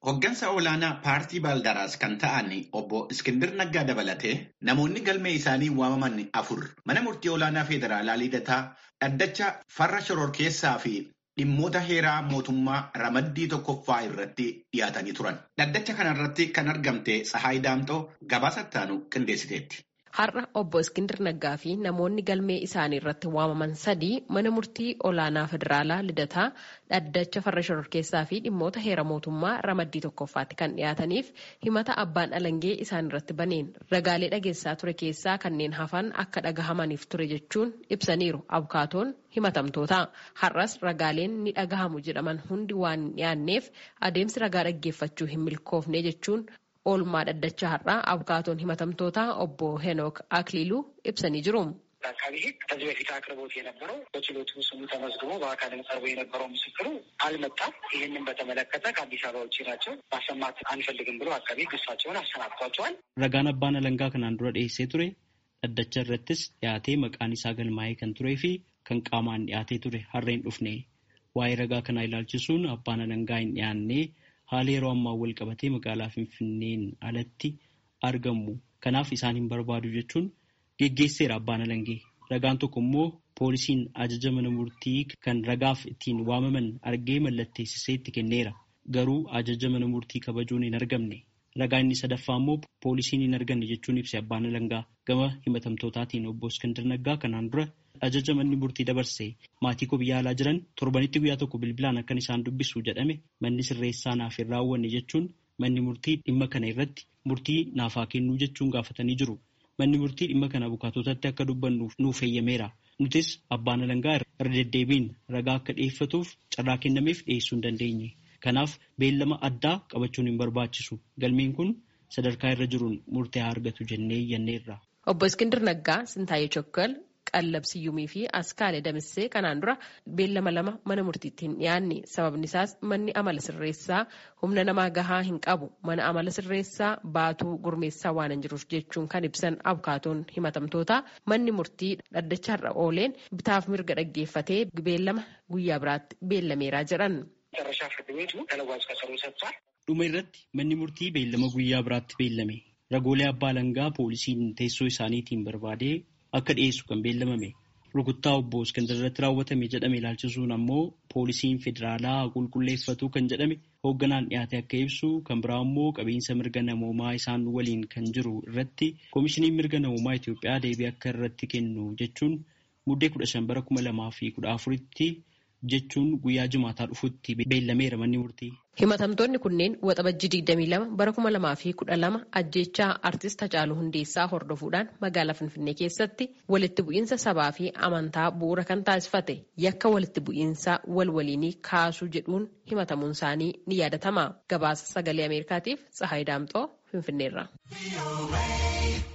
Hoggansa olaanaa paartii Baaldaraas kan ta'an obbo Iskindir Naggaa dabalatee namoonni galmee isaanii waamaman afur mana murtii olaanaa federaalaa lidataa dhaddacha farra shororkeessaa fi dhimmoota heeraa mootummaa ramaddii tokkoffaa irratti dhiyaatanii turan. Dhaddacha kanarratti kan argamte Tsahaay Daamxoo gabaasa ittaanu qindeessiteetti. Har'a obbo Iskindir Naggaa fi namoonni galmee isaanii irratti waamaman sadii mana murtii olaanaa federaalaa lidataa dhaddacha farra shororkeessaa fi dhimmoota heera mootummaa ramaddii tokkoffaatti kan dhiyaataniif himata abbaan alangee isaan irratti baneen ragaalee dhageessaa ture keessaa kanneen hafan akka dhagahamaniif ture jechuun ibsaniiru abukaatoon himatamtoota. Har'as ragaaleen ni dhagahamu jedhaman hundi waan hin dhiyaanneef adeemsi ragaa dhaggeeffachuu hin milkoofne jechuun oolmaa dhaddacha har'aa abukaatoon himatamtoota obbo ሄኖክ አክሊሉ ibsanii jiru። አቃቢ ሕግ ከዚህ በፊት አቅርቦት የነበረው በችሎቱ ስሙ ተመዝግቦ በአካልም ቀርቦ የነበረው ምስክሩ አልመጣም። ይህንን በተመለከተ ከአዲስ አበባ ውጭ ናቸው ማሰማት አንፈልግም ብሎ አቃቢ ሕግ እሳቸውን አሰናብቷቸዋል። Ragaan abbaan alangaa kanaan dura dhiyeessee ture dhaddacha irrattis dhiyaatee maqaan isaa galmaa'ee kan turee fi kan qaamaan dhiyaatee ture harreen dhufne waa'ee ragaa kanaa ilaalchisuun abbaan alangaa hin dhiyaannee haala yeroo ammaa wal qabatee magaalaa Finfinneen alatti argamu. Kanaaf isaan hin barbaadu jechuun geggeesseera abbaan alangee. Ragaan tokko immoo poolisiin ajaja mana murtii kan ragaaf ittiin waamaman argee mallatteessisee itti kenneera. Garuu ajaja mana murtii kabajuun hin argamne. Ragaa inni sadaffaa immoo poolisiin hin arganne jechuun ibse abbaan alangaa. Gama himatamtootaatiin obbo Iskandar Naggaa kanaan dura ajaja manni murtii dabarse maatii koo biyya alaa jiran torbanitti guyyaa tokko bilbilaan akkan isaan dubbisu jedhame manni sirreessaa naaf hin raawwanne jechuun manni murtii dhimma kana irratti murtii naaf haa kennuu jechuun gaafatanii jiru. Manni murtii dhimma kana abukaatotatti akka dubbannuuf nuuf eeyyameera. Nutis abbaan alangaa irra deddeebiin ragaa akka dhiyeeffatuuf carraa kennameef dhiyeessuu hin dandeenye. Kanaaf beellama addaa qabachuun hin barbaachisu. Galmeen kun sadarkaa irra jiruun murtee haa argatu jennee iyyanneerra. Obbo Iskindir Naggaa, Sintaayee Chokkal, Qallabsiyyumii fi Askaalee Damissee kanaan dura beellama lama mana murtiitti hin dhiyaanne. Sababni isaas manni amala sirreessaa humna namaa gahaa hin qabu. Mana amala sirreessaa baatuu gurmeessaa waan hin jiruuf jechuun kan ibsan abukaatoon himatamtoota manni murtii dhaddacha irra ooleen bitaaf mirga dhaggeeffatee beellama guyyaa biraatti beellameeraa jedhan. መጨረሻ ፍርድ ቤቱ ተለዋጭ ቀጠሮ ሰጥቷል። Dhuma irratti manni murtii beellama guyyaa biraatti beellame. Ragoolee abbaa alangaa poolisiin teessoo isaaniitiin barbaadee akka dhiyeessu kan beellamame. Rukuttaa obbo Iskandar irratti raawwatame jedhame ilaalchisuun ammoo poolisiin federaalaa qulqulleeffatu kan jedhame hoogganaan dhiyaate akka ibsu kan biraa immoo qabiinsa mirga namoomaa isaan waliin kan jiru irratti koomishiniin mirga namoomaa Itoophiyaa deebii akka irratti kennu jechuun muddee kudha shan bara kuma lamaa fi kudha afuritti jechuun guyyaa jimaataa dhufutti beellameera manni murtii. Himatamtoonni kunneen waxabajjii 22 bara 2012 ajjeechaa artist Hacaaluu Hundeessaa hordofuudhaan magaalaa Finfinnee keessatti walitti bu'iinsa sabaa fi amantaa bu'uura kan taasifate yakka walitti bu'iinsa wal waliinii kaasuu jedhuun himatamuun isaanii ni yaadatama. Gabaasa sagalee Ameerikaatiif Tsahaay Daamxoo Finfinneerra.